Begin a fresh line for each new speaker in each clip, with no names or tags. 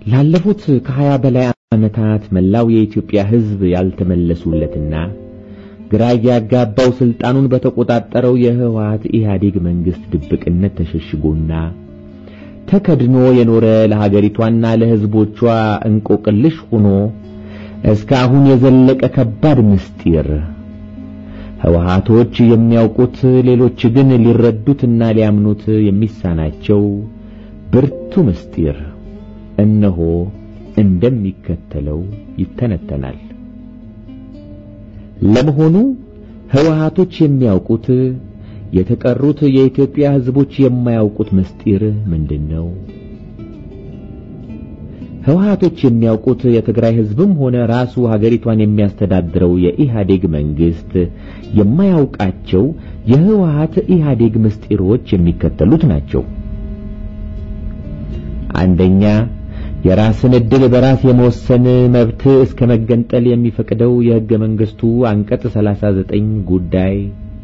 ላለፉት ከሀያ በላይ ዓመታት መላው የኢትዮጵያ ሕዝብ ያልተመለሱለትና ግራ ያጋባው ስልጣኑን በተቆጣጠረው የህወሓት ኢህአዴግ መንግስት ድብቅነት ተሸሽጎና ተከድኖ የኖረ ለሀገሪቷና ለሕዝቦቿ እንቆቅልሽ ሆኖ እስካሁን የዘለቀ ከባድ ምስጢር ህወሓቶች የሚያውቁት ሌሎች ግን ሊረዱትና ሊያምኑት የሚሳናቸው ብርቱ ምስጢር እነሆ እንደሚከተለው ይተነተናል። ለመሆኑ ህወሓቶች የሚያውቁት የተቀሩት የኢትዮጵያ ህዝቦች የማያውቁት ምስጢር ምንድን ነው? ህወሓቶች የሚያውቁት የትግራይ ህዝብም ሆነ ራሱ ሀገሪቷን የሚያስተዳድረው የኢህአዴግ መንግስት የማያውቃቸው የህወሓት ኢህአዴግ ምስጢሮች የሚከተሉት ናቸው። አንደኛ የራስን ዕድል በራስ የመወሰን መብት እስከ መገንጠል የሚፈቅደው የሕገ መንግሥቱ አንቀጽ 39 ጉዳይ።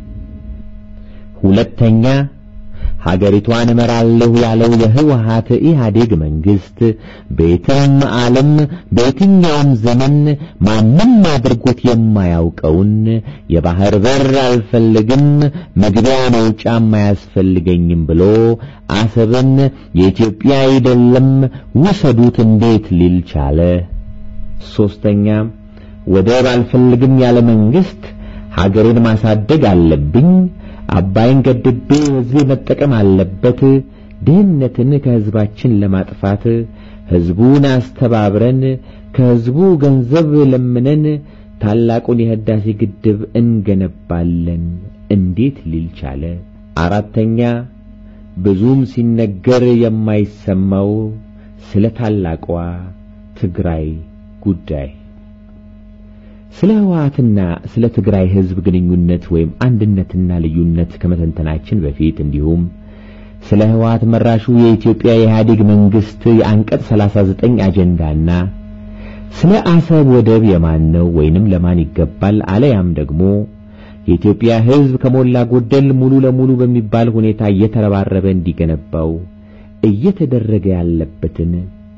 ሁለተኛ ሀገሪቷን እመራለሁ ያለው የህወሓት ኢህአዴግ መንግስት በየትም ዓለም በየትኛውም ዘመን ማንም አድርጎት የማያውቀውን የባህር በር አልፈልግም፣ መግቢያ መውጫም አያስፈልገኝም ብሎ አሰብን የኢትዮጵያ አይደለም ውሰዱት እንዴት ሊል ቻለ? ሶስተኛ ወደብ አልፈልግም ያለ መንግስት ሀገሬን ማሳደግ አለብኝ አባይን ገድቤ ህዝቤ መጠቀም አለበት። ድህነትን ከህዝባችን ለማጥፋት ህዝቡን አስተባብረን ከህዝቡ ገንዘብ ለምነን ታላቁን የህዳሴ ግድብ እንገነባለን እንዴት ሊል ቻለ? አራተኛ ብዙም ሲነገር የማይሰማው ስለ ታላቋ ትግራይ ጉዳይ ስለ ህወሓትና ስለ ትግራይ ህዝብ ግንኙነት ወይም አንድነትና ልዩነት ከመተንተናችን በፊት እንዲሁም ስለ ህወሓት መራሹ የኢትዮጵያ የኢህአዴግ መንግስት የአንቀጽ 39 አጀንዳና ስለ አሰብ ወደብ የማን ነው ወይንም ለማን ይገባል አለያም ደግሞ የኢትዮጵያ ህዝብ ከሞላ ጎደል ሙሉ ለሙሉ በሚባል ሁኔታ እየተረባረበ እንዲገነባው እየተደረገ ያለበትን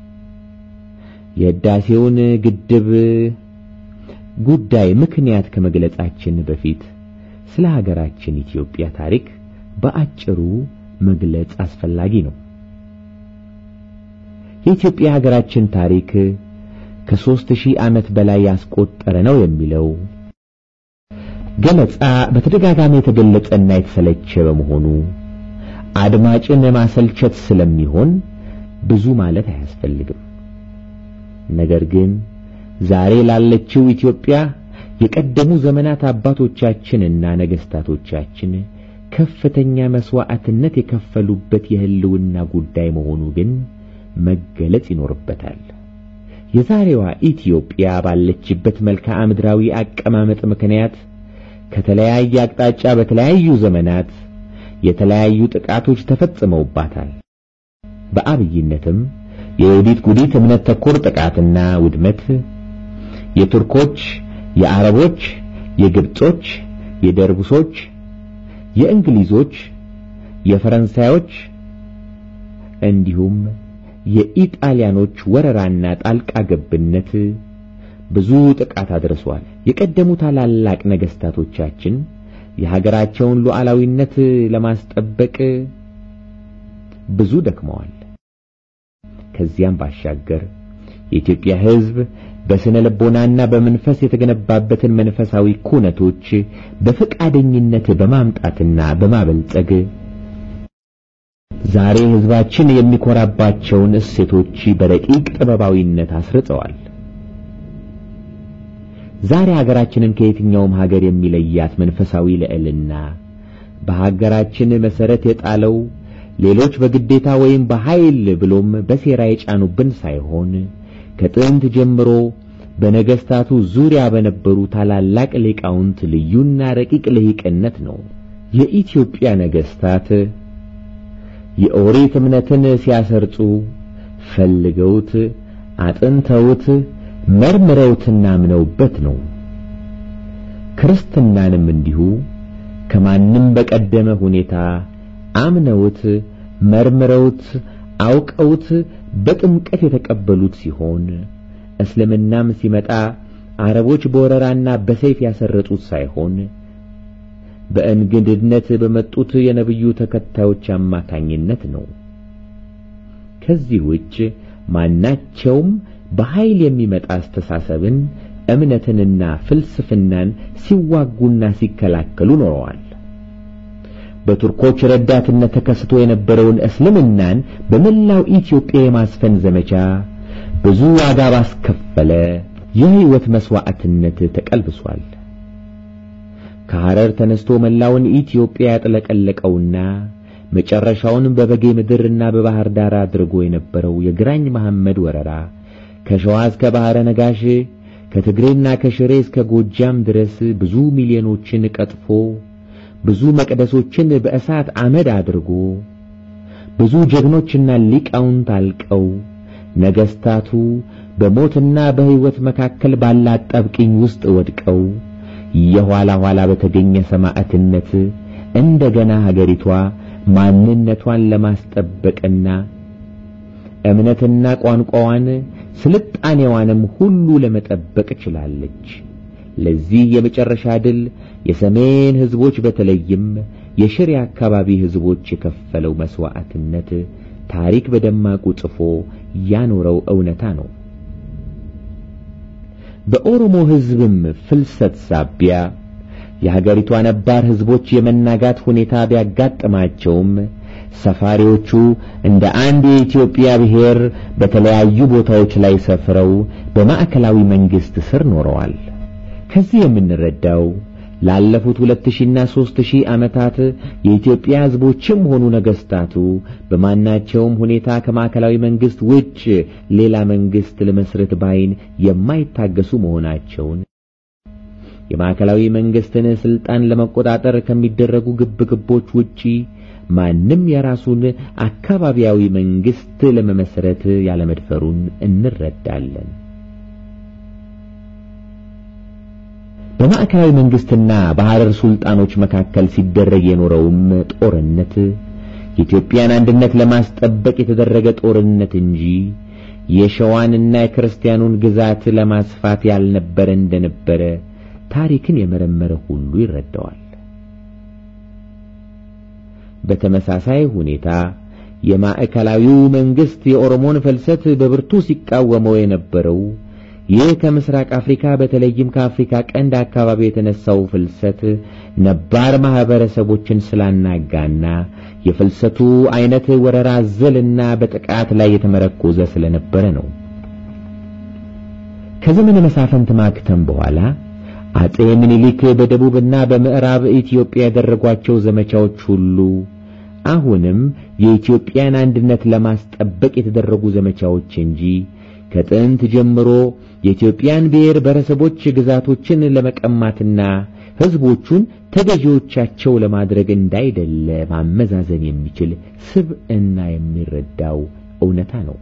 የህዳሴውን ግድብ ጉዳይ ምክንያት ከመግለጻችን በፊት ስለ ሀገራችን ኢትዮጵያ ታሪክ በአጭሩ መግለጽ አስፈላጊ ነው። የኢትዮጵያ ሀገራችን ታሪክ ከሦስት ሺህ ዓመት በላይ ያስቆጠረ ነው የሚለው ገለጻ በተደጋጋሚ የተገለጸና የተሰለቸ በመሆኑ አድማጭን ማሰልቸት ስለሚሆን ብዙ ማለት አያስፈልግም። ነገር ግን ዛሬ ላለችው ኢትዮጵያ የቀደሙ ዘመናት አባቶቻችንና ነገስታቶቻችን ከፍተኛ መስዋዕትነት የከፈሉበት የህልውና ጉዳይ መሆኑ ግን መገለጽ ይኖርበታል። የዛሬዋ ኢትዮጵያ ባለችበት መልክዓ ምድራዊ አቀማመጥ ምክንያት ከተለያየ አቅጣጫ በተለያዩ ዘመናት የተለያዩ ጥቃቶች ተፈጽመውባታል። በአብይነትም የዮዲት ጉዲት እምነት ተኮር ጥቃትና ውድመት የቱርኮች፣ የአረቦች፣ የግብጾች፣ የደርቡሶች፣ የእንግሊዞች፣ የፈረንሳዮች እንዲሁም የኢጣሊያኖች ወረራና ጣልቃ ገብነት ብዙ ጥቃት አድርሷል። የቀደሙ ታላላቅ ነገስታቶቻችን የሀገራቸውን ሉዓላዊነት ለማስጠበቅ ብዙ ደክመዋል። ከዚያም ባሻገር የኢትዮጵያ ሕዝብ በስነ ልቦናና በመንፈስ የተገነባበትን መንፈሳዊ ኩነቶች በፈቃደኝነት በማምጣትና በማበልጸግ ዛሬ ሕዝባችን የሚኮራባቸውን እሴቶች በረቂቅ ጥበባዊነት አስርጸዋል። ዛሬ ሀገራችንን ከየትኛውም ሀገር የሚለያት መንፈሳዊ ልዕልና በሀገራችን መሰረት የጣለው ሌሎች በግዴታ ወይም በኃይል ብሎም በሴራ የጫኑብን ሳይሆን ከጥንት ጀምሮ በነገስታቱ ዙሪያ በነበሩ ታላላቅ ሊቃውንት ልዩና ረቂቅ ልሂቅነት ነው። የኢትዮጵያ ነገስታት የኦሪት እምነትን ሲያሰርጹ ፈልገውት አጥንተውት መርምረውትና አምነውበት ነው። ክርስትናንም እንዲሁ ከማንም በቀደመ ሁኔታ አምነውት መርምረውት አውቀውት በጥምቀት የተቀበሉት ሲሆን እስልምናም ሲመጣ አረቦች በወረራና በሰይፍ ያሰረጡት ሳይሆን በእንግድነት በመጡት የነቢዩ ተከታዮች አማካኝነት ነው። ከዚህ ውጭ ማናቸውም በኃይል የሚመጣ አስተሳሰብን፣ እምነትንና ፍልስፍናን ሲዋጉና ሲከላከሉ ኖረዋል። በቱርኮች ረዳትነት ተከስቶ የነበረውን እስልምናን በመላው ኢትዮጵያ የማስፈን ዘመቻ ብዙ ዋጋ ባስከፈለ የሕይወት መሥዋዕትነት ተቀልብሷል። ከሐረር ተነስቶ መላውን ኢትዮጵያ ያጥለቀለቀውና መጨረሻውን በበጌ ምድርና በባህር ዳር አድርጎ የነበረው የግራኝ መሐመድ ወረራ ከሸዋ እስከ ባሕረ ነጋሽ ከትግሬና ከሽሬ እስከ ጎጃም ድረስ ብዙ ሚሊዮኖችን ቀጥፎ ብዙ መቅደሶችን በእሳት አመድ አድርጎ ብዙ ጀግኖችና ሊቃውንት አልቀው ነገሥታቱ በሞትና በሕይወት መካከል ባለ አጣብቂኝ ውስጥ ወድቀው የኋላ ኋላ በተገኘ ሰማዕትነት እንደገና ሀገሪቷ ማንነቷን ለማስጠበቅና እምነትና ቋንቋዋን ስልጣኔዋንም ሁሉ ለመጠበቅ ችላለች። ለዚህ የመጨረሻ ድል የሰሜን ሕዝቦች በተለይም የሽሬ አካባቢ ሕዝቦች የከፈለው መሥዋዕትነት ታሪክ በደማቁ ጽፎ ያኖረው እውነታ ነው። በኦሮሞ ሕዝብም ፍልሰት ሳቢያ የሀገሪቷ ነባር ሕዝቦች የመናጋት ሁኔታ ቢያጋጥማቸውም ሰፋሪዎቹ እንደ አንድ የኢትዮጵያ ብሔር በተለያዩ ቦታዎች ላይ ሰፍረው በማዕከላዊ መንግሥት ስር ኖረዋል። ከዚህ የምንረዳው ላለፉት ሁለት ሺህና ሦስት ሺህ ዓመታት የኢትዮጵያ ሕዝቦችም ሆኑ ነገሥታቱ በማናቸውም ሁኔታ ከማዕከላዊ መንግሥት ውጭ ሌላ መንግሥት ለመስረት ባይን የማይታገሱ መሆናቸውን የማዕከላዊ መንግሥትን ሥልጣን ለመቆጣጠር ከሚደረጉ ግብግቦች ውጪ ማንም የራሱን አካባቢያዊ መንግሥት ለመመስረት ያለመድፈሩን እንረዳለን። በማዕከላዊ መንግሥትና በሐረር ሱልጣኖች መካከል ሲደረግ የኖረውም ጦርነት የኢትዮጵያን አንድነት ለማስጠበቅ የተደረገ ጦርነት እንጂ የሸዋንና የክርስቲያኑን ግዛት ለማስፋት ያልነበረ እንደነበረ ታሪክን የመረመረ ሁሉ ይረዳዋል። በተመሳሳይ ሁኔታ የማዕከላዊው መንግሥት የኦሮሞን ፍልሰት በብርቱ ሲቃወመው የነበረው ይህ ከምስራቅ አፍሪካ በተለይም ከአፍሪካ ቀንድ አካባቢ የተነሳው ፍልሰት ነባር ማህበረሰቦችን ስላናጋና የፍልሰቱ አይነት ወረራ አዘልና በጥቃት ላይ የተመረኮዘ ስለነበረ ነው። ከዘመነ መሳፍንት ማክተም በኋላ አጼ ምኒልክ በደቡብና በምዕራብ ኢትዮጵያ ያደረጓቸው ዘመቻዎች ሁሉ አሁንም የኢትዮጵያን አንድነት ለማስጠበቅ የተደረጉ ዘመቻዎች እንጂ ከጥንት ጀምሮ የኢትዮጵያን ብሔር ብሔረሰቦች ግዛቶችን ለመቀማትና ሕዝቦቹን ተገዢዎቻቸው ለማድረግ እንዳይደለ ማመዛዘን የሚችል ስብዕና የሚረዳው እውነታ ነው።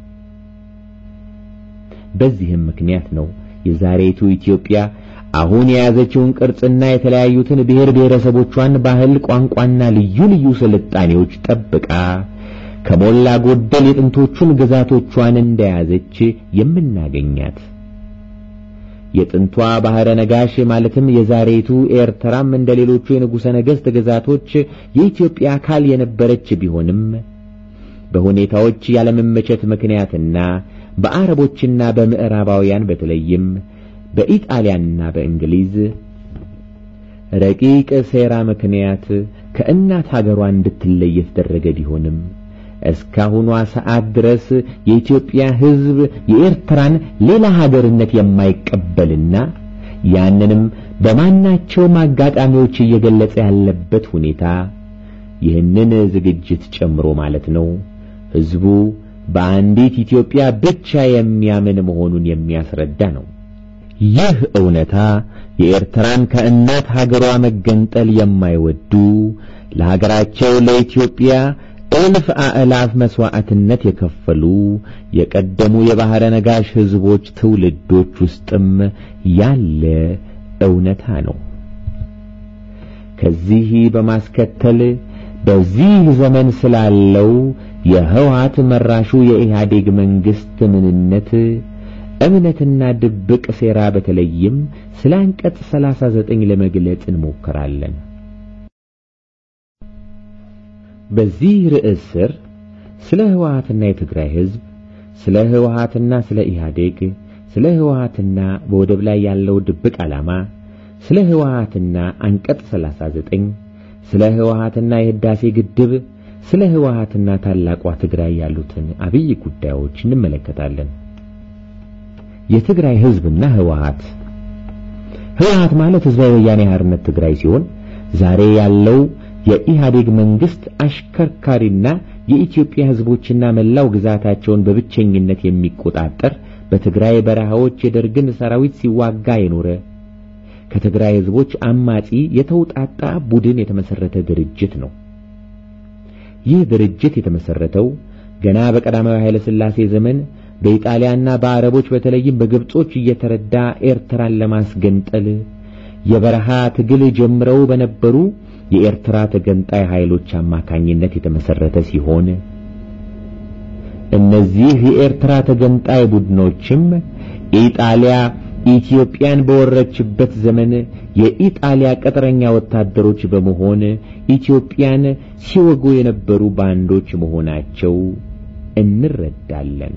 በዚህም ምክንያት ነው የዛሬቱ ኢትዮጵያ አሁን የያዘችውን ቅርጽና የተለያዩትን ብሔር ብሔረሰቦቿን ባህል፣ ቋንቋና ልዩ ልዩ ስልጣኔዎች ጠብቃ ከሞላ ጎደል የጥንቶቹን ግዛቶቿን እንደያዘች የምናገኛት። የጥንቷ ባሕረ ነጋሽ ማለትም የዛሬቱ ኤርትራም እንደ ሌሎቹ የንጉሠ ነገሥት ግዛቶች የኢትዮጵያ አካል የነበረች ቢሆንም በሁኔታዎች ያለመመቸት ምክንያትና በአረቦችና በምዕራባውያን በተለይም በኢጣሊያንና በእንግሊዝ ረቂቅ ሴራ ምክንያት ከእናት ሀገሯ እንድትለይ የተደረገ ቢሆንም እስካሁኗ ሰዓት ድረስ የኢትዮጵያ ሕዝብ የኤርትራን ሌላ ሀገርነት የማይቀበልና ያንንም በማናቸውም አጋጣሚዎች እየገለጸ ያለበት ሁኔታ ይህንን ዝግጅት ጨምሮ ማለት ነው ሕዝቡ በአንዲት ኢትዮጵያ ብቻ የሚያምን መሆኑን የሚያስረዳ ነው። ይህ እውነታ የኤርትራን ከእናት ሀገሯ መገንጠል የማይወዱ ለሀገራቸው ለኢትዮጵያ እልፍ አእላፍ መሥዋዕትነት የከፈሉ የቀደሙ የባሕረ ነጋሽ ሕዝቦች ትውልዶች ውስጥም ያለ እውነታ ነው። ከዚህ በማስከተል በዚህ ዘመን ስላለው የህወሓት መራሹ የኢህአዴግ መንግስት ምንነት፣ እምነትና ድብቅ ሴራ በተለይም ስለ አንቀጽ 39 ለመግለጽ እንሞክራለን። በዚህ ርዕስ ስር ስለ ህወሓትና የትግራይ ህዝብ፣ ስለ ህወሓትና ስለ ኢህአዴግ፣ ስለ ህወሓትና በወደብ ላይ ያለው ድብቅ ዓላማ፣ ስለ ህወሓትና አንቀጽ 39፣ ስለ ህወሓትና የህዳሴ ግድብ፣ ስለ ህወሓትና ታላቋ ትግራይ ያሉትን አብይ ጉዳዮች እንመለከታለን። የትግራይ ህዝብና ህወሓት ህወሓት ማለት ህዝባዊ ወያኔ ሓርነት ትግራይ ሲሆን ዛሬ ያለው የኢህአዴግ መንግስት አሽከርካሪና የኢትዮጵያ ህዝቦችና መላው ግዛታቸውን በብቸኝነት የሚቆጣጠር በትግራይ በረሃዎች የደርግን ሰራዊት ሲዋጋ የኖረ ከትግራይ ህዝቦች አማጺ የተውጣጣ ቡድን የተመሰረተ ድርጅት ነው። ይህ ድርጅት የተመሰረተው ገና በቀዳማዊ ኃይለ ሥላሴ ዘመን በኢጣሊያና በአረቦች በተለይም በግብጾች እየተረዳ ኤርትራን ለማስገንጠል የበረሃ ትግል ጀምረው በነበሩ የኤርትራ ተገንጣይ ኃይሎች አማካኝነት የተመሰረተ ሲሆን እነዚህ የኤርትራ ተገንጣይ ቡድኖችም ኢጣሊያ ኢትዮጵያን በወረችበት ዘመን የኢጣሊያ ቅጥረኛ ወታደሮች በመሆን ኢትዮጵያን ሲወጉ የነበሩ ባንዶች መሆናቸው እንረዳለን።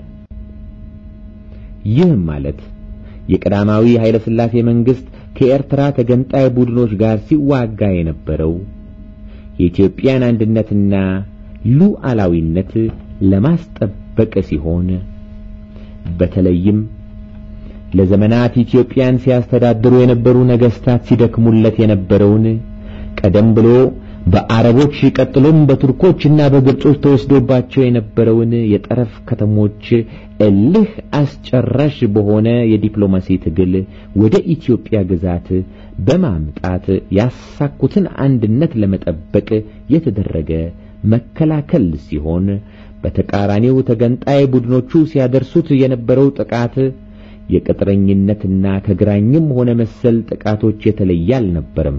ይህም ማለት የቀዳማዊ ኃይለ ሥላሴ መንግስት ከኤርትራ ተገንጣይ ቡድኖች ጋር ሲዋጋ የነበረው የኢትዮጵያን አንድነትና ሉዓላዊነት ለማስጠበቅ ሲሆን በተለይም ለዘመናት ኢትዮጵያን ሲያስተዳድሩ የነበሩ ነገስታት ሲደክሙለት የነበረውን ቀደም ብሎ በአረቦች ቀጥሎም በቱርኮችና በግብጾች ተወስዶባቸው የነበረውን የጠረፍ ከተሞች እልህ አስጨራሽ በሆነ የዲፕሎማሲ ትግል ወደ ኢትዮጵያ ግዛት በማምጣት ያሳኩትን አንድነት ለመጠበቅ የተደረገ መከላከል ሲሆን በተቃራኒው ተገንጣይ ቡድኖቹ ሲያደርሱት የነበረው ጥቃት የቅጥረኝነትና ከግራኝም ሆነ መሰል ጥቃቶች የተለየ አልነበረም።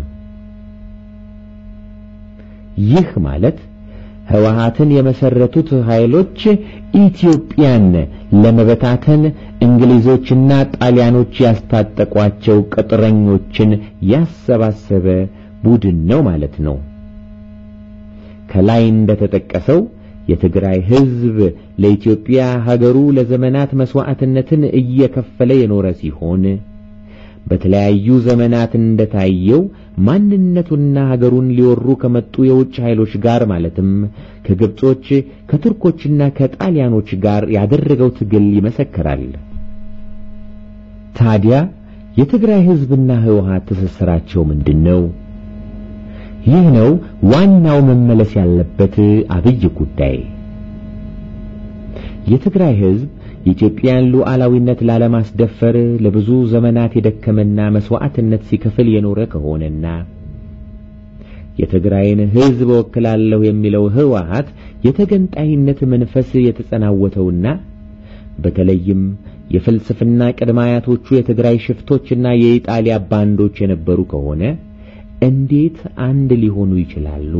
ይህ ማለት ህወሓትን የመሰረቱት ኃይሎች ኢትዮጵያን ለመበታተን እንግሊዞችና ጣሊያኖች ያስታጠቋቸው ቅጥረኞችን ያሰባሰበ ቡድን ነው ማለት ነው። ከላይ እንደተጠቀሰው የትግራይ ህዝብ ለኢትዮጵያ ሀገሩ ለዘመናት መስዋዕትነትን እየከፈለ የኖረ ሲሆን በተለያዩ ዘመናት እንደታየው ማንነቱና ሀገሩን ሊወሩ ከመጡ የውጭ ኃይሎች ጋር ማለትም ከግብጾች ከቱርኮችና ከጣሊያኖች ጋር ያደረገው ትግል ይመሰክራል። ታዲያ የትግራይ ህዝብና ህወሓት ትስስራቸው ምንድነው? ይህ ነው ዋናው መመለስ ያለበት አብይ ጉዳይ። የትግራይ ህዝብ የኢትዮጵያን ሉዓላዊነት ላለማስደፈር ለብዙ ዘመናት የደከመና መስዋዕትነት ሲከፍል የኖረ ከሆነና የትግራይን ህዝብ ወክላለሁ የሚለው ህወሓት የተገንጣይነት መንፈስ የተጸናወተውና በተለይም የፍልስፍና ቅድመ አያቶቹ የትግራይ ሽፍቶችና የኢጣሊያ ባንዶች የነበሩ ከሆነ እንዴት አንድ ሊሆኑ ይችላሉ?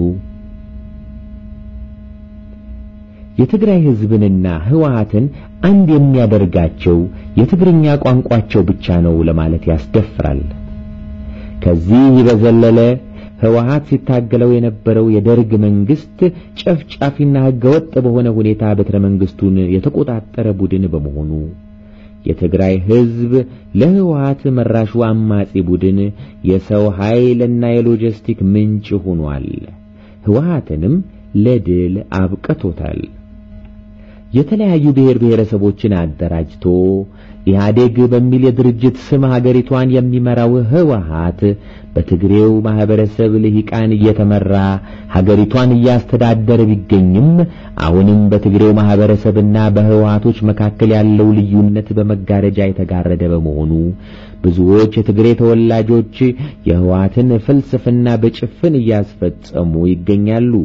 የትግራይ ህዝብንና ህወሓትን አንድ የሚያደርጋቸው የትግርኛ ቋንቋቸው ብቻ ነው ለማለት ያስደፍራል። ከዚህ በዘለለ ህወሓት ሲታገለው የነበረው የደርግ መንግስት ጨፍጫፊና ህገወጥ በሆነ ሁኔታ ቤተ መንግስቱን የተቆጣጠረ ቡድን በመሆኑ የትግራይ ህዝብ ለህወሓት መራሹ አማጺ ቡድን የሰው ኃይልና የሎጂስቲክ ምንጭ ሆኗል። ህወሓትንም ለድል አብቅቶታል። የተለያዩ ብሔር ብሔረሰቦችን አደራጅቶ ኢህአዴግ በሚል የድርጅት ስም ሀገሪቷን የሚመራው ህወሓት በትግሬው ማህበረሰብ ልሂቃን እየተመራ ሀገሪቷን እያስተዳደረ ቢገኝም አሁንም በትግሬው ማህበረሰብና በህወሓቶች መካከል ያለው ልዩነት በመጋረጃ የተጋረደ በመሆኑ ብዙዎች የትግሬ ተወላጆች የህወሓትን ፍልስፍና በጭፍን እያስፈጸሙ ይገኛሉ።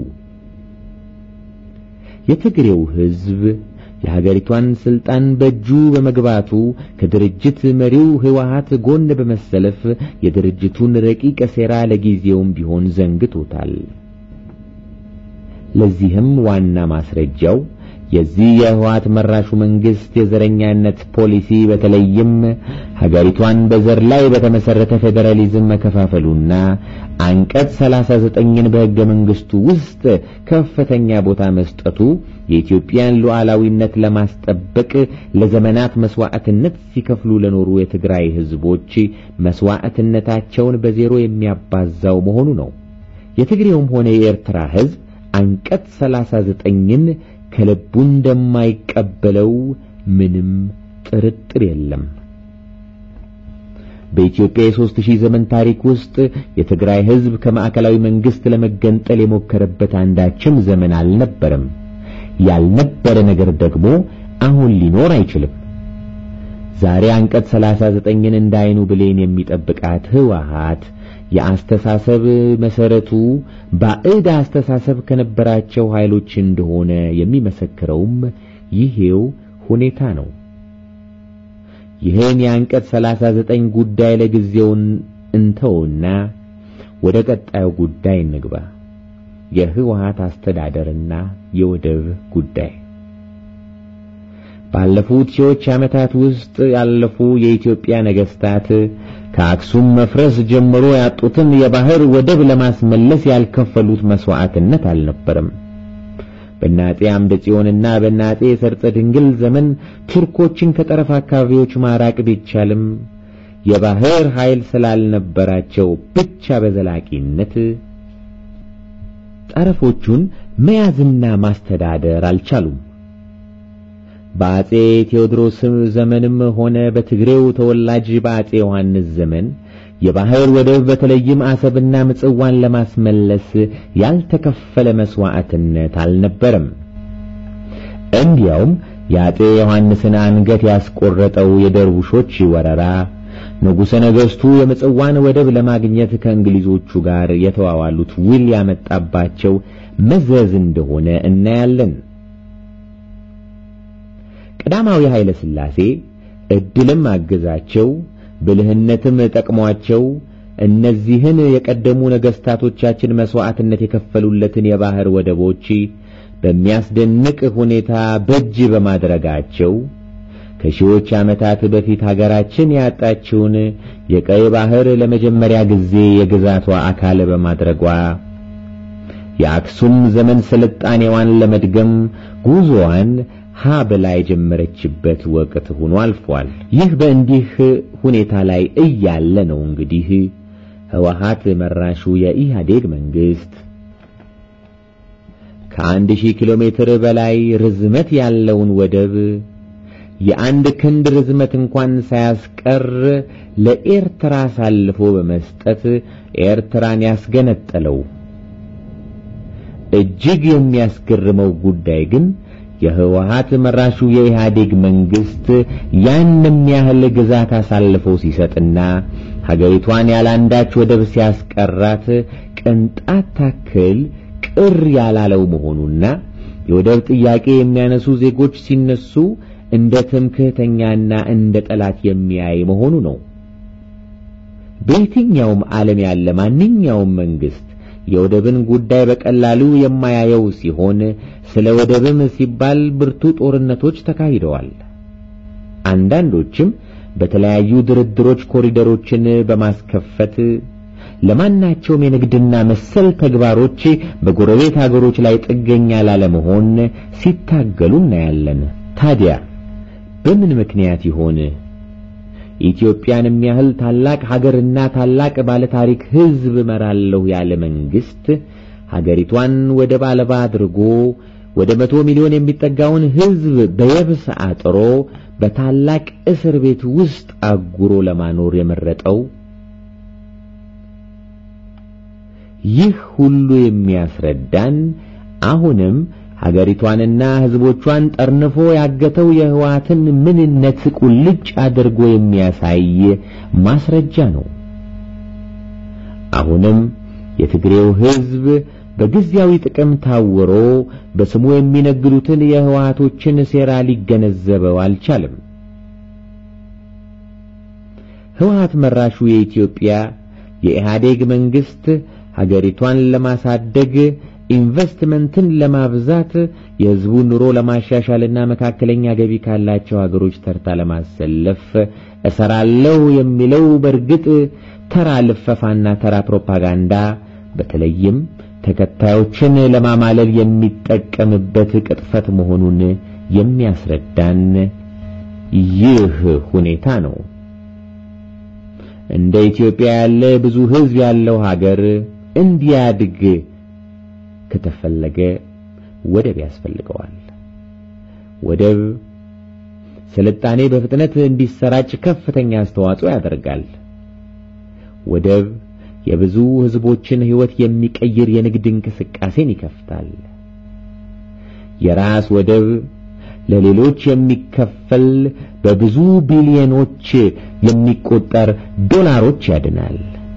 የትግሬው ህዝብ የሀገሪቷን ስልጣን በእጁ በመግባቱ ከድርጅት መሪው ህወሓት ጎን በመሰለፍ የድርጅቱን ረቂቅ ሴራ ለጊዜውም ቢሆን ዘንግቶታል። ለዚህም ዋና ማስረጃው የዚህ የህወሓት መራሹ መንግስት የዘረኛነት ፖሊሲ በተለይም ሀገሪቷን በዘር ላይ በተመሰረተ ፌዴራሊዝም መከፋፈሉና አንቀጽ 39ን በሕገ መንግስቱ ውስጥ ከፍተኛ ቦታ መስጠቱ የኢትዮጵያን ሉዓላዊነት ለማስጠበቅ ለዘመናት መስዋዕትነት ሲከፍሉ ለኖሩ የትግራይ ህዝቦች መስዋዕትነታቸውን በዜሮ የሚያባዛው መሆኑ ነው። የትግሬውም ሆነ የኤርትራ ህዝብ አንቀጽ 39ን ከልቡ እንደማይቀበለው ምንም ጥርጥር የለም። በኢትዮጵያ የሦስት ሺህ ዘመን ታሪክ ውስጥ የትግራይ ህዝብ ከማዕከላዊ መንግስት ለመገንጠል የሞከረበት አንዳችም ዘመን አልነበረም። ያልነበረ ነገር ደግሞ አሁን ሊኖር አይችልም። ዛሬ አንቀጽ 39ን እንዳይኑ ብሌን የሚጠብቃት ህወሓት የአስተሳሰብ መሰረቱ ባዕድ አስተሳሰብ ከነበራቸው ኃይሎች እንደሆነ የሚመሰክረውም ይሄው ሁኔታ ነው። ይህን የአንቀጽ 39 ጉዳይ ለጊዜውን እንተውና ወደ ቀጣዩ ጉዳይ እንግባ። የህወሓት አስተዳደርና የወደብ ጉዳይ ባለፉት ሺዎች ዓመታት ውስጥ ያለፉ የኢትዮጵያ ነገስታት ከአክሱም መፍረስ ጀምሮ ያጡትን የባህር ወደብ ለማስመለስ ያልከፈሉት መስዋዕትነት አልነበረም። በናጤ አምደ ጽዮንና በናጤ ሰርጸ ድንግል ዘመን ቱርኮችን ከጠረፍ አካባቢዎች ማራቅ ቢቻልም የባህር ኃይል ስላልነበራቸው ብቻ በዘላቂነት ጠረፎቹን መያዝና ማስተዳደር አልቻሉም። በአጼ ቴዎድሮስ ዘመንም ሆነ በትግሬው ተወላጅ በአጼ ዮሐንስ ዘመን የባህር ወደብ በተለይም አሰብና ምጽዋን ለማስመለስ ያልተከፈለ መስዋዕትነት አልነበረም። እንዲያውም የአጼ ዮሐንስን አንገት ያስቆረጠው የደርቡሾች ወረራ ንጉሠ ነገሥቱ የምጽዋን ወደብ ለማግኘት ከእንግሊዞቹ ጋር የተዋዋሉት ውል ያመጣባቸው መዘዝ እንደሆነ እናያለን። ቀዳማዊ ኃይለ ሥላሴ ዕድልም አገዛቸው፣ ብልህነትም ጠቅሟቸው እነዚህን የቀደሙ ነገሥታቶቻችን መሥዋዕትነት የከፈሉለትን የባህር ወደቦች በሚያስደንቅ ሁኔታ በእጅ በማድረጋቸው ከሺዎች ዓመታት በፊት ሀገራችን ያጣችውን የቀይ ባህር ለመጀመሪያ ጊዜ የግዛቷ አካል በማድረጓ የአክሱም ዘመን ስልጣኔዋን ለመድገም ጉዞዋን ሀ ብላ የጀመረችበት ወቅት ሆኖ አልፏል። ይህ በእንዲህ ሁኔታ ላይ እያለ ነው እንግዲህ ህወሓት መራሹ የኢህአዴግ መንግስት ከአንድ ሺህ ኪሎ ሜትር በላይ ርዝመት ያለውን ወደብ የአንድ ክንድ ርዝመት እንኳን ሳያስቀር ለኤርትራ አሳልፎ በመስጠት ኤርትራን ያስገነጠለው። እጅግ የሚያስገርመው ጉዳይ ግን የህወሓት መራሹ የኢህአዴግ መንግስት ያንም ያህል ግዛት አሳልፎ ሲሰጥና ሀገሪቷን ያላንዳች ወደብ ሲያስቀራት ቅንጣት ታክል ቅር ያላለው መሆኑና የወደብ ጥያቄ የሚያነሱ ዜጎች ሲነሱ እንደ ትምክህተኛና እንደ ጠላት የሚያይ መሆኑ ነው። በየትኛውም ዓለም ያለ ማንኛውም መንግስት የወደብን ጉዳይ በቀላሉ የማያየው ሲሆን ስለ ወደብም ሲባል ብርቱ ጦርነቶች ተካሂደዋል። አንዳንዶችም በተለያዩ ድርድሮች ኮሪደሮችን በማስከፈት ለማናቸውም የንግድና መሰል ተግባሮች በጎረቤት አገሮች ላይ ጥገኛ ላለመሆን ሲታገሉ እናያለን። ታዲያ በምን ምክንያት ይሆን ኢትዮጵያንም ያህል ታላቅ ሀገርና ታላቅ ባለታሪክ ሕዝብ እመራለሁ ያለ መንግስት ሀገሪቷን ወደብ አልባ አድርጎ ወደ መቶ ሚሊዮን የሚጠጋውን ሕዝብ በየብስ አጥሮ በታላቅ እስር ቤት ውስጥ አጉሮ ለማኖር የመረጠው? ይህ ሁሉ የሚያስረዳን አሁንም ሀገሪቷንና ሕዝቦቿን ጠርንፎ ያገተው የህወሓትን ምንነት ቁልጭ አድርጎ የሚያሳይ ማስረጃ ነው። አሁንም የትግሬው ሕዝብ በጊዜያዊ ጥቅም ታውሮ በስሙ የሚነግዱትን የህወሓቶችን ሴራ ሊገነዘበው አልቻለም። ህወሓት መራሹ የኢትዮጵያ የኢህአዴግ መንግስት ሀገሪቷን ለማሳደግ ኢንቨስትመንትን ለማብዛት የሕዝቡን ኑሮ ለማሻሻልና መካከለኛ ገቢ ካላቸው ሀገሮች ተርታ ለማሰለፍ እሰራለሁ የሚለው በእርግጥ ተራ ልፈፋና ተራ ፕሮፓጋንዳ በተለይም ተከታዮችን ለማማለል የሚጠቀምበት ቅጥፈት መሆኑን የሚያስረዳን ይህ ሁኔታ ነው። እንደ ኢትዮጵያ ያለ ብዙ ሕዝብ ያለው ሀገር እንዲያድግ ከተፈለገ ወደብ ያስፈልገዋል። ወደብ ስልጣኔ በፍጥነት እንዲሰራጭ ከፍተኛ አስተዋጽኦ ያደርጋል። ወደብ የብዙ ሕዝቦችን ሕይወት የሚቀይር የንግድ እንቅስቃሴን ይከፍታል። የራስ ወደብ ለሌሎች የሚከፈል በብዙ ቢሊዮኖች የሚቆጠር ዶላሮች ያድናል።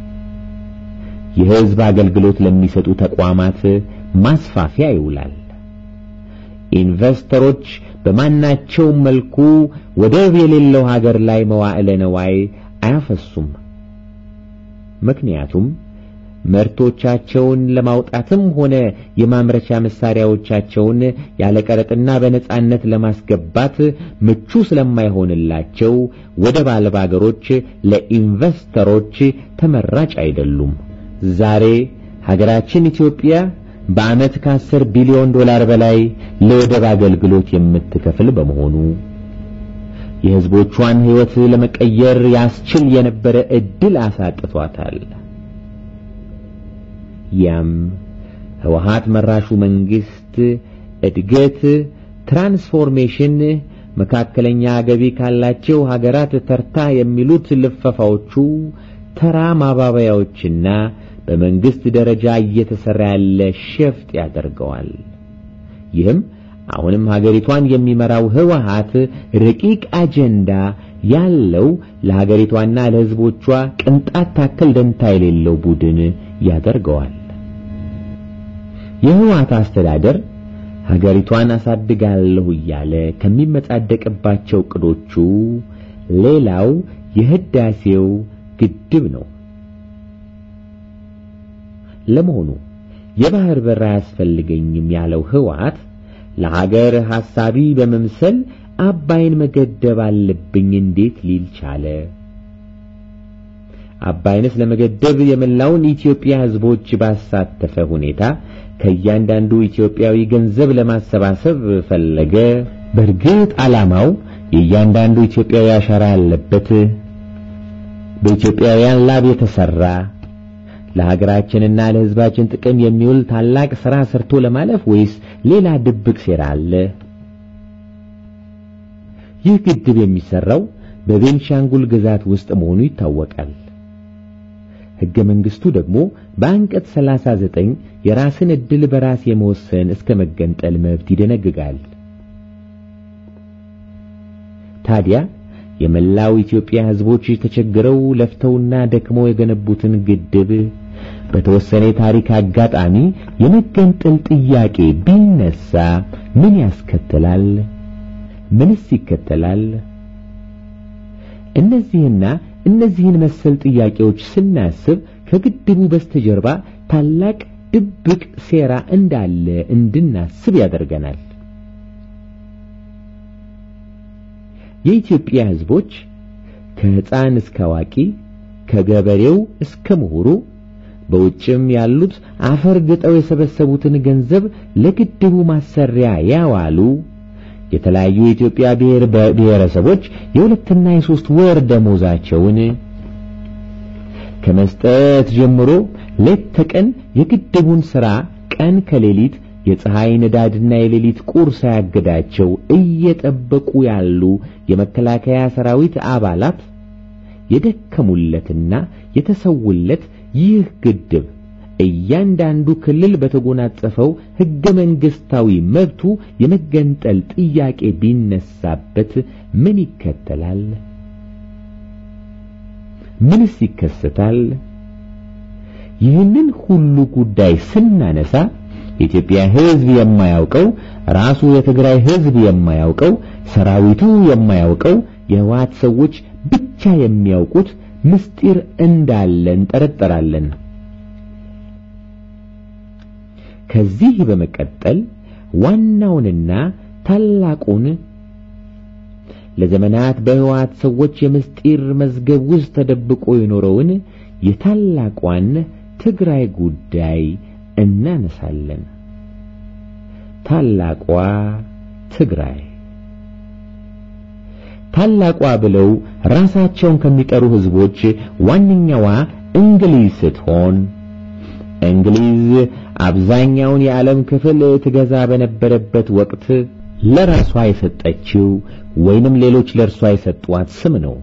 የሕዝብ አገልግሎት ለሚሰጡ ተቋማት ማስፋፊያ ይውላል። ኢንቨስተሮች በማናቸውም መልኩ ወደብ የሌለው ሀገር ላይ መዋዕለ ነዋይ አያፈሱም። ምክንያቱም ምርቶቻቸውን ለማውጣትም ሆነ የማምረቻ መሳሪያዎቻቸውን ያለ ቀረጥና በነጻነት ለማስገባት ምቹ ስለማይሆንላቸው ወደብ አልባ አገሮች ለኢንቨስተሮች ተመራጭ አይደሉም። ዛሬ ሀገራችን ኢትዮጵያ በዓመት ከአስር ቢሊዮን ዶላር በላይ ለወደብ አገልግሎት የምትከፍል በመሆኑ የሕዝቦቿን ሕይወት ለመቀየር ያስችል የነበረ ዕድል አሳጥቷታል። ያም ህወሓት መራሹ መንግስት እድገት፣ ትራንስፎርሜሽን፣ መካከለኛ ገቢ ካላቸው ሀገራት ተርታ የሚሉት ልፈፋዎቹ ተራ ማባበያዎችና በመንግስት ደረጃ እየተሰራ ያለ ሸፍጥ ያደርገዋል። ይህም አሁንም ሀገሪቷን የሚመራው ህወሓት ረቂቅ አጀንዳ ያለው ለሀገሪቷና ለሕዝቦቿ ቅንጣት ታክል ደንታ የሌለው ቡድን ያደርገዋል። የህወሓት አስተዳደር ሀገሪቷን አሳድጋለሁ እያለ ከሚመጻደቅባቸው ዕቅዶቹ ሌላው የህዳሴው ግድብ ነው። ለመሆኑ የባህር በር አያስፈልገኝም ያለው ህወሓት ለሀገር ሐሳቢ በመምሰል አባይን መገደብ አለብኝ እንዴት ሊል ቻለ? አባይንስ ለመገደብ የመላውን ኢትዮጵያ ህዝቦች ባሳተፈ ሁኔታ ከእያንዳንዱ ኢትዮጵያዊ ገንዘብ ለማሰባሰብ ፈለገ። በእርግጥ ዓላማው የእያንዳንዱ ኢትዮጵያዊ አሻራ ያለበት በኢትዮጵያውያን ላብ የተሰራ ለሀገራችንና ለህዝባችን ጥቅም የሚውል ታላቅ ሥራ ሰርቶ ለማለፍ ወይስ ሌላ ድብቅ ሴራ አለ? ይህ ግድብ የሚሰራው በቤንሻንጉል ግዛት ውስጥ መሆኑ ይታወቃል። ሕገ መንግሥቱ ደግሞ በአንቀጽ 39 የራስን ዕድል በራስ የመወሰን እስከ መገንጠል መብት ይደነግጋል። ታዲያ የመላው ኢትዮጵያ ሕዝቦች ተቸግረው ለፍተውና ደክመው የገነቡትን ግድብ በተወሰነ የታሪክ አጋጣሚ የመገንጠል ጥያቄ ቢነሳ ምን ያስከትላል? ምንስ ይከተላል? እነዚህና እነዚህን መሰል ጥያቄዎች ስናስብ ከግድቡ በስተጀርባ ታላቅ ድብቅ ሴራ እንዳለ እንድናስብ ያደርገናል። የኢትዮጵያ ሕዝቦች ከሕፃን እስከ አዋቂ ከገበሬው እስከ ምሁሩ በውጭም ያሉት አፈር ግጠው የሰበሰቡትን ገንዘብ ለግድቡ ማሰሪያ ያዋሉ የተለያዩ የኢትዮጵያ ብሔር ብሔረሰቦች የሁለትና የሶስት ወር ደሞዛቸውን ከመስጠት ጀምሮ ሌት ተቀን የግድቡን ሥራ ቀን ከሌሊት የፀሐይ ንዳድና የሌሊት ቁር ሳያግዳቸው እየጠበቁ ያሉ የመከላከያ ሰራዊት አባላት የደከሙለትና የተሰውለት ይህ ግድብ እያንዳንዱ ክልል በተጎናጸፈው ሕገ መንግሥታዊ መብቱ የመገንጠል ጥያቄ ቢነሳበት ምን ይከተላል? ምንስ ይከሰታል? ይህንን ሁሉ ጉዳይ ስናነሳ የኢትዮጵያ ሕዝብ የማያውቀው ራሱ የትግራይ ሕዝብ የማያውቀው ሰራዊቱ የማያውቀው የህወሓት ሰዎች ብቻ የሚያውቁት ምስጢር እንዳለ እንጠረጠራለን። ከዚህ በመቀጠል ዋናውንና ታላቁን ለዘመናት በሕወሓት ሰዎች የምስጢር መዝገብ ውስጥ ተደብቆ የኖረውን የታላቋን ትግራይ ጉዳይ እናነሳለን። ታላቋ ትግራይ ታላቋ ብለው ራሳቸውን ከሚጠሩ ሕዝቦች ዋነኛዋ እንግሊዝ ስትሆን እንግሊዝ አብዛኛውን የዓለም ክፍል ትገዛ በነበረበት ወቅት ለራሷ የሰጠችው ወይንም ሌሎች ለእርሷ የሰጧት ስም ነው።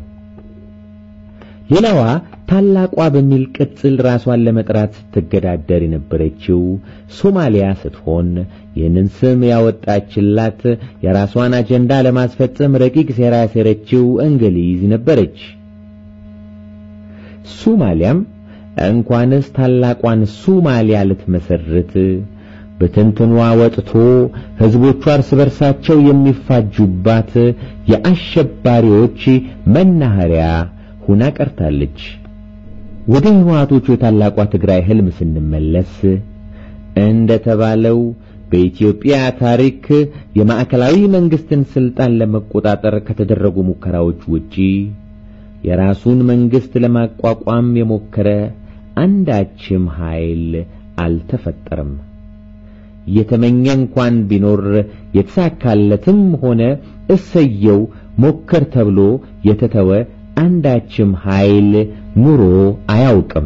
ሌላዋ ታላቋ በሚል ቅጽል ራሷን ለመጥራት ስትገዳደር የነበረችው ሶማሊያ ስትሆን ይህንን ስም ያወጣችላት የራሷን አጀንዳ ለማስፈጸም ረቂቅ ሴራ ያሴረችው እንግሊዝ ነበረች። ሶማሊያም እንኳንስ ታላቋን ሶማሊያ ልትመሰርት በትንትኗ ወጥቶ ሕዝቦቿ እርስ በርሳቸው የሚፋጁባት የአሸባሪዎች መናኸሪያ ሁና ቀርታለች። ወደ ሕወሓቶቹ የታላቋ ትግራይ ሕልም ስንመለስ እንደ ተባለው በኢትዮጵያ ታሪክ የማዕከላዊ መንግስትን ስልጣን ለመቆጣጠር ከተደረጉ ሙከራዎች ውጪ የራሱን መንግስት ለማቋቋም የሞከረ አንዳችም ኃይል አልተፈጠረም። የተመኘ እንኳን ቢኖር የተሳካለትም ሆነ እሰየው ሞከር ተብሎ የተተወ አንዳችም ኃይል ኑሮ አያውቅም።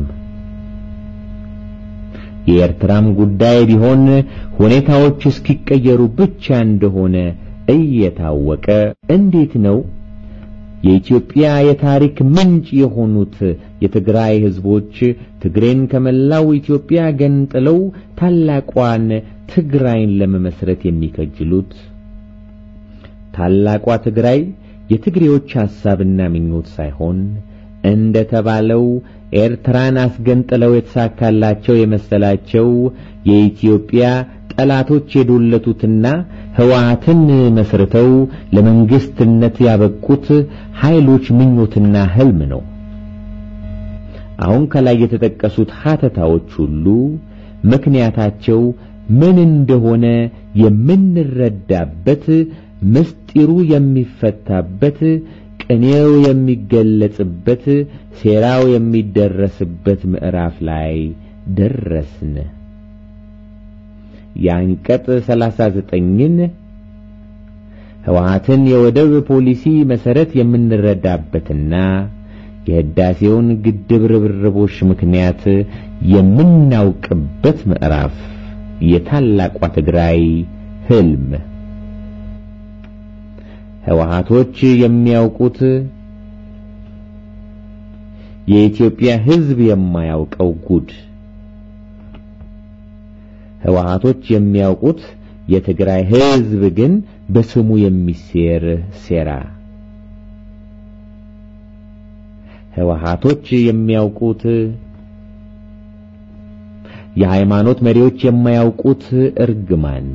የኤርትራም ጉዳይ ቢሆን ሁኔታዎች እስኪቀየሩ ብቻ እንደሆነ እየታወቀ እንዴት ነው የኢትዮጵያ የታሪክ ምንጭ የሆኑት የትግራይ ሕዝቦች ትግሬን ከመላው ኢትዮጵያ ገንጥለው ታላቋን ትግራይን ለመመስረት የሚከጅሉት? ታላቋ ትግራይ የትግሬዎች ሐሳብና ምኞት ሳይሆን እንደ ተባለው ኤርትራን አስገንጥለው የተሳካላቸው የመሰላቸው የኢትዮጵያ ጠላቶች የዶለቱትና ሕወሓትን መስርተው ለመንግስትነት ያበቁት ኃይሎች ምኞትና ሕልም ነው። አሁን ከላይ የተጠቀሱት ሀተታዎች ሁሉ ምክንያታቸው ምን እንደሆነ የምንረዳበት ምስጢሩ የሚፈታበት ቅኔው የሚገለጽበት ሴራው የሚደረስበት ምዕራፍ ላይ ደረስን። የአንቀጽ 39ን ሕወሓትን የወደብ ፖሊሲ መሰረት የምንረዳበትና የህዳሴውን ግድብ ርብርቦች ምክንያት የምናውቅበት ምዕራፍ የታላቋ ትግራይ ሕልም ሕወሓቶች የሚያውቁት የኢትዮጵያ ሕዝብ የማያውቀው ጉድ ሕወሓቶች የሚያውቁት የትግራይ ሕዝብ ግን በስሙ የሚሴር ሴራ ሕወሓቶች የሚያውቁት የሃይማኖት መሪዎች የማያውቁት እርግማን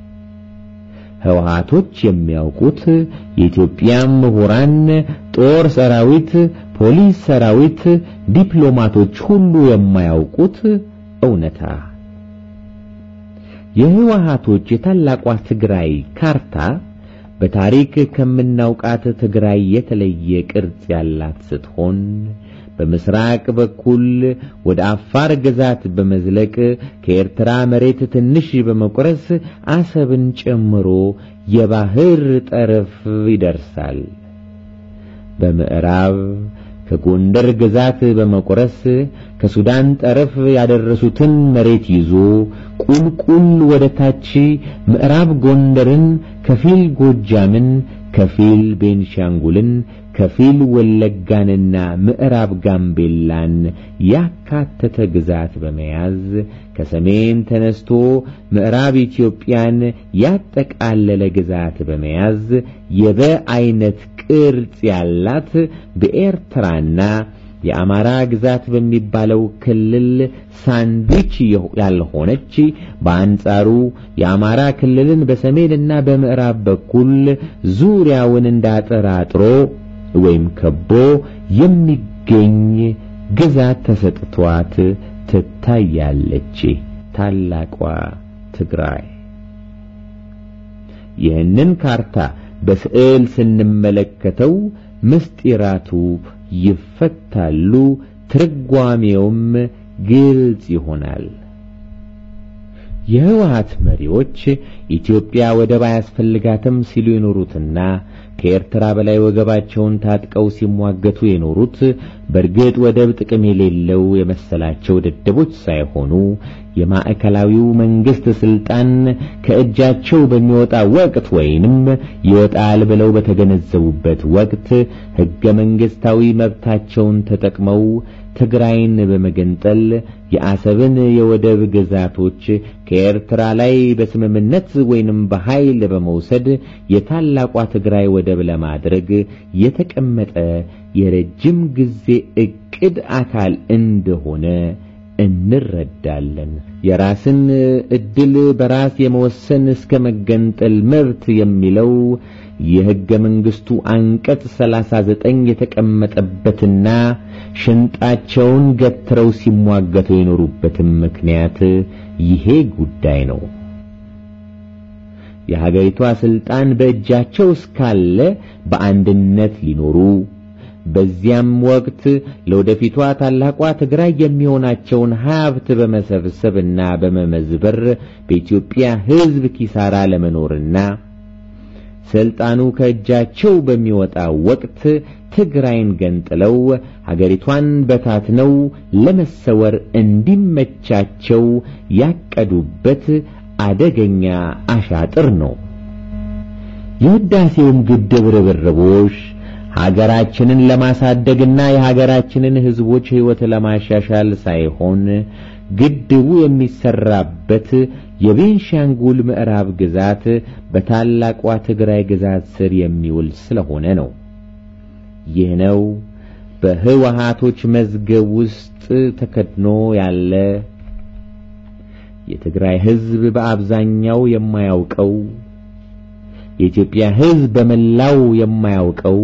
ሕወሓቶች የሚያውቁት የኢትዮጵያ ምሁራን፣ ጦር ሰራዊት፣ ፖሊስ ሰራዊት፣ ዲፕሎማቶች ሁሉ የማያውቁት እውነታ የሕወሓቶች የታላቋ ትግራይ ካርታ በታሪክ ከምናውቃት ትግራይ የተለየ ቅርጽ ያላት ስትሆን በምስራቅ በኩል ወደ አፋር ግዛት በመዝለቅ ከኤርትራ መሬት ትንሽ በመቁረስ አሰብን ጨምሮ የባህር ጠረፍ ይደርሳል። በምዕራብ ከጎንደር ግዛት በመቁረስ ከሱዳን ጠረፍ ያደረሱትን መሬት ይዞ ቁልቁል ወደ ታች ምዕራብ ጎንደርን፣ ከፊል ጎጃምን፣ ከፊል ቤንሻንጉልን፣ ከፊል ወለጋንና ምዕራብ ጋምቤላን ያካተተ ግዛት በመያዝ ከሰሜን ተነስቶ ምዕራብ ኢትዮጵያን ያጠቃለለ ግዛት በመያዝ የበ አይነት ቅርጽ ያላት በኤርትራና የአማራ ግዛት በሚባለው ክልል ሳንድዊች ያልሆነች በአንጻሩ የአማራ ክልልን በሰሜንና በምዕራብ በኩል ዙሪያውን እንዳጠራጥሮ ወይም ከቦ የሚገኝ ግዛት ተሰጥቷት ትታያለች። ታላቋ ትግራይ። ይህንን ካርታ በስዕል ስንመለከተው ምስጢራቱ ይፈታሉ፣ ትርጓሜውም ግልጽ ይሆናል። የህወሓት መሪዎች ኢትዮጵያ ወደብ አያስፈልጋትም ሲሉ የኖሩትና ከኤርትራ በላይ ወገባቸውን ታጥቀው ሲሟገቱ የኖሩት በእርግጥ ወደብ ጥቅም የሌለው የመሰላቸው ደደቦች ሳይሆኑ የማዕከላዊው መንግስት ስልጣን ከእጃቸው በሚወጣ ወቅት ወይንም ይወጣል ብለው በተገነዘቡበት ወቅት ህገ መንግስታዊ መብታቸውን ተጠቅመው ትግራይን በመገንጠል የአሰብን የወደብ ግዛቶች ከኤርትራ ላይ በስምምነት ወይንም በኃይል በመውሰድ የታላቋ ትግራይ ወደብ ለማድረግ የተቀመጠ የረጅም ጊዜ ዕቅድ አካል እንደሆነ እንረዳለን። የራስን ዕድል በራስ የመወሰን እስከ መገንጠል መብት የሚለው የሕገ መንግሥቱ አንቀጽ ሰላሳ ዘጠኝ የተቀመጠበትና ሽንጣቸውን ገትረው ሲሟገቱ የኖሩበትም ምክንያት ይሄ ጉዳይ ነው። የሀገሪቷ ስልጣን በእጃቸው እስካለ በአንድነት ሊኖሩ በዚያም ወቅት ለወደፊቷ ታላቋ ትግራይ የሚሆናቸውን ሀብት በመሰብሰብና በመመዝበር በኢትዮጵያ ሕዝብ ኪሳራ ለመኖርና ስልጣኑ ከእጃቸው በሚወጣ ወቅት ትግራይን ገንጥለው ሀገሪቷን በታትነው ለመሰወር እንዲመቻቸው ያቀዱበት አደገኛ አሻጥር ነው። የህዳሴውም ግድብ ርብርቦች ሀገራችንን ለማሳደግና የሀገራችንን ሕዝቦች ሕይወት ለማሻሻል ሳይሆን ግድቡ የሚሰራበት የቤንሻንጉል ምዕራብ ግዛት በታላቋ ትግራይ ግዛት ስር የሚውል ስለሆነ ነው። ይህ ነው በህወሓቶች መዝገብ ውስጥ ተከድኖ ያለ የትግራይ ሕዝብ በአብዛኛው የማያውቀው የኢትዮጵያ ሕዝብ በመላው የማያውቀው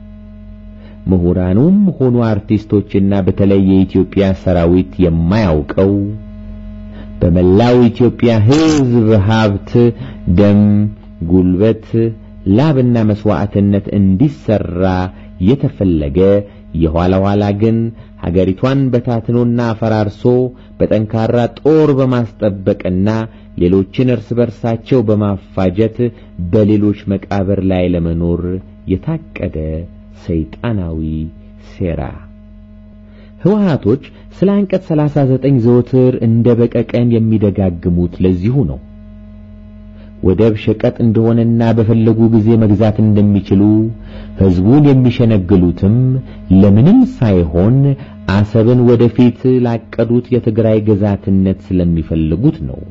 ምሁራኑም ሆኑ አርቲስቶችና በተለይ የኢትዮጵያ ሰራዊት የማያውቀው በመላው ኢትዮጵያ ሕዝብ ሀብት፣ ደም፣ ጉልበት፣ ላብና መስዋዕትነት እንዲሰራ የተፈለገ የኋላ ኋላ ግን ሀገሪቷን በታትኖና አፈራርሶ በጠንካራ ጦር በማስጠበቅና ሌሎችን እርስ በርሳቸው በማፋጀት በሌሎች መቃብር ላይ ለመኖር የታቀደ ሰይጣናዊ ሴራ። ህወሓቶች ስለ አንቀጽ 39 ዘወትር እንደ በቀቀን የሚደጋግሙት ለዚሁ ነው። ወደብ ሸቀጥ እንደሆነና በፈለጉ ጊዜ መግዛት እንደሚችሉ ህዝቡን የሚሸነግሉትም ለምንም ሳይሆን አሰብን ወደፊት ላቀዱት የትግራይ ግዛትነት ስለሚፈልጉት ነው።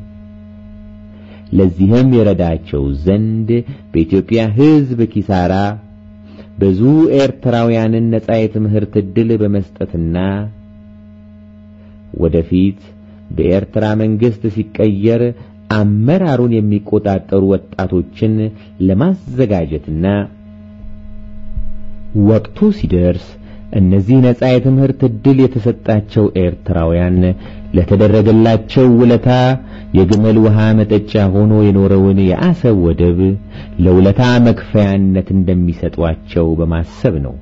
ለዚህም የረዳቸው ዘንድ በኢትዮጵያ ህዝብ ኪሳራ ብዙ ኤርትራውያንን ነጻ የትምህርት ዕድል በመስጠትና ወደፊት በኤርትራ መንግስት ሲቀየር አመራሩን የሚቆጣጠሩ ወጣቶችን ለማዘጋጀትና ወቅቱ ሲደርስ እነዚህ ነጻ የትምህርት ዕድል የተሰጣቸው ኤርትራውያን ለተደረገላቸው ውለታ የግመል ውሃ መጠጫ ሆኖ የኖረውን የአሰብ ወደብ ለውለታ መክፈያነት እንደሚሰጧቸው በማሰብ ነው።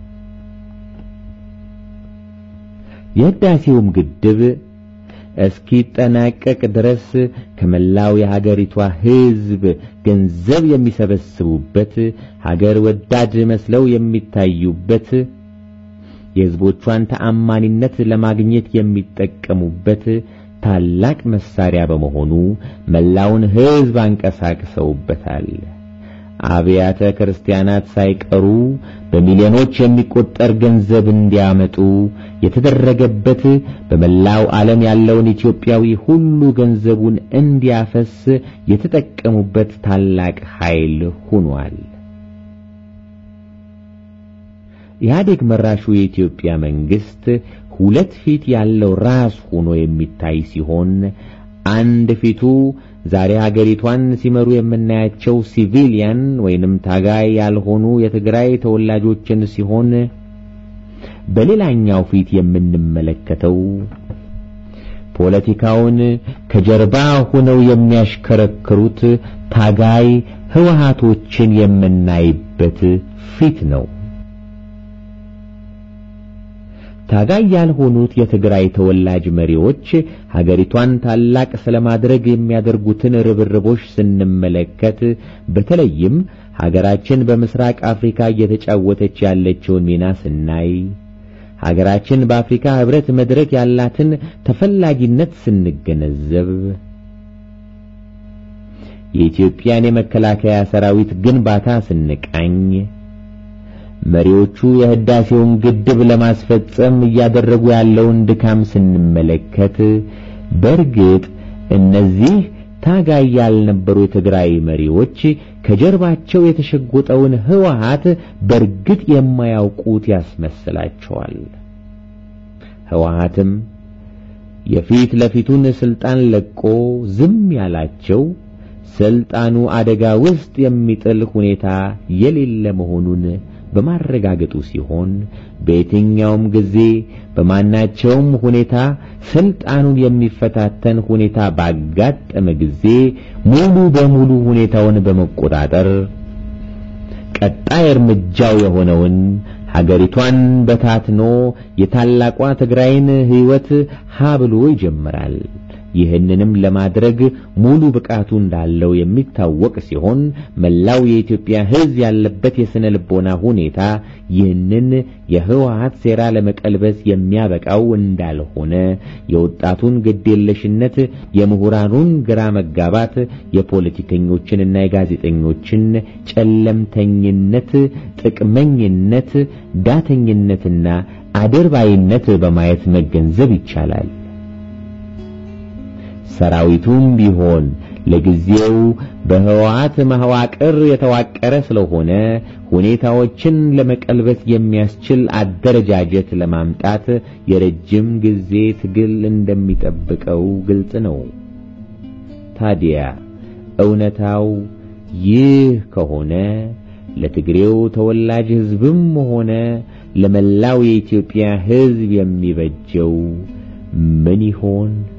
የህዳሴውም ግድብ እስኪጠናቀቅ ድረስ ከመላው የሀገሪቷ ሕዝብ ገንዘብ የሚሰበስቡበት ሀገር ወዳድ መስለው የሚታዩበት የሕዝቦቿን ተአማኒነት ለማግኘት የሚጠቀሙበት ታላቅ መሳሪያ በመሆኑ መላውን ሕዝብ አንቀሳቅሰውበታል። አብያተ ክርስቲያናት ሳይቀሩ በሚሊዮኖች የሚቆጠር ገንዘብ እንዲያመጡ የተደረገበት በመላው ዓለም ያለውን ኢትዮጵያዊ ሁሉ ገንዘቡን እንዲያፈስ የተጠቀሙበት ታላቅ ኃይል ሆኗል። ኢህአዴግ መራሹ የኢትዮጵያ መንግስት ሁለት ፊት ያለው ራስ ሆኖ የሚታይ ሲሆን አንድ ፊቱ ዛሬ ሀገሪቷን ሲመሩ የምናያቸው ሲቪሊያን ወይንም ታጋይ ያልሆኑ የትግራይ ተወላጆችን ሲሆን በሌላኛው ፊት የምንመለከተው ፖለቲካውን ከጀርባ ሆነው የሚያሽከረክሩት ታጋይ ህወሃቶችን የምናይበት ፊት ነው። ታጋይ ያልሆኑት የትግራይ ተወላጅ መሪዎች ሀገሪቷን ታላቅ ስለማድረግ የሚያደርጉትን ርብርቦች ስንመለከት በተለይም ሀገራችን በምስራቅ አፍሪካ እየተጫወተች ያለችውን ሚና ስናይ ሀገራችን በአፍሪካ ህብረት መድረክ ያላትን ተፈላጊነት ስንገነዘብ የኢትዮጵያን የመከላከያ ሰራዊት ግንባታ ስንቃኝ መሪዎቹ የህዳሴውን ግድብ ለማስፈጸም እያደረጉ ያለውን ድካም ስንመለከት በእርግጥ እነዚህ ታጋይ ያልነበሩ የትግራይ መሪዎች ከጀርባቸው የተሸጎጠውን ህወሓት በእርግጥ የማያውቁት ያስመስላቸዋል። ህወሓትም የፊት ለፊቱን ስልጣን ለቆ ዝም ያላቸው ስልጣኑ አደጋ ውስጥ የሚጥል ሁኔታ የሌለ መሆኑን በማረጋገጡ ሲሆን በየትኛውም ጊዜ በማናቸውም ሁኔታ ስልጣኑን የሚፈታተን ሁኔታ ባጋጠመ ጊዜ ሙሉ በሙሉ ሁኔታውን በመቆጣጠር ቀጣይ እርምጃው የሆነውን ሀገሪቷን በታትኖ የታላቋ ትግራይን ህይወት ሀ ብሎ ይጀምራል። ይህንንም ለማድረግ ሙሉ ብቃቱ እንዳለው የሚታወቅ ሲሆን መላው የኢትዮጵያ ህዝብ ያለበት የስነ ልቦና ሁኔታ ይህንን የህወሓት ሴራ ለመቀልበስ የሚያበቃው እንዳልሆነ የወጣቱን ግዴለሽነት፣ የምሁራኑን ግራ መጋባት፣ የፖለቲከኞችንና የጋዜጠኞችን ጨለምተኝነት፣ ጥቅመኝነት፣ ዳተኝነትና አድርባይነት በማየት መገንዘብ ይቻላል። ሰራዊቱም ቢሆን ለጊዜው በህወሓት መዋቅር የተዋቀረ ስለሆነ ሁኔታዎችን ለመቀልበስ የሚያስችል አደረጃጀት ለማምጣት የረጅም ጊዜ ትግል እንደሚጠብቀው ግልጽ ነው። ታዲያ እውነታው ይህ ከሆነ ለትግሬው ተወላጅ ህዝብም ሆነ ለመላው የኢትዮጵያ ህዝብ የሚበጀው ምን ይሆን?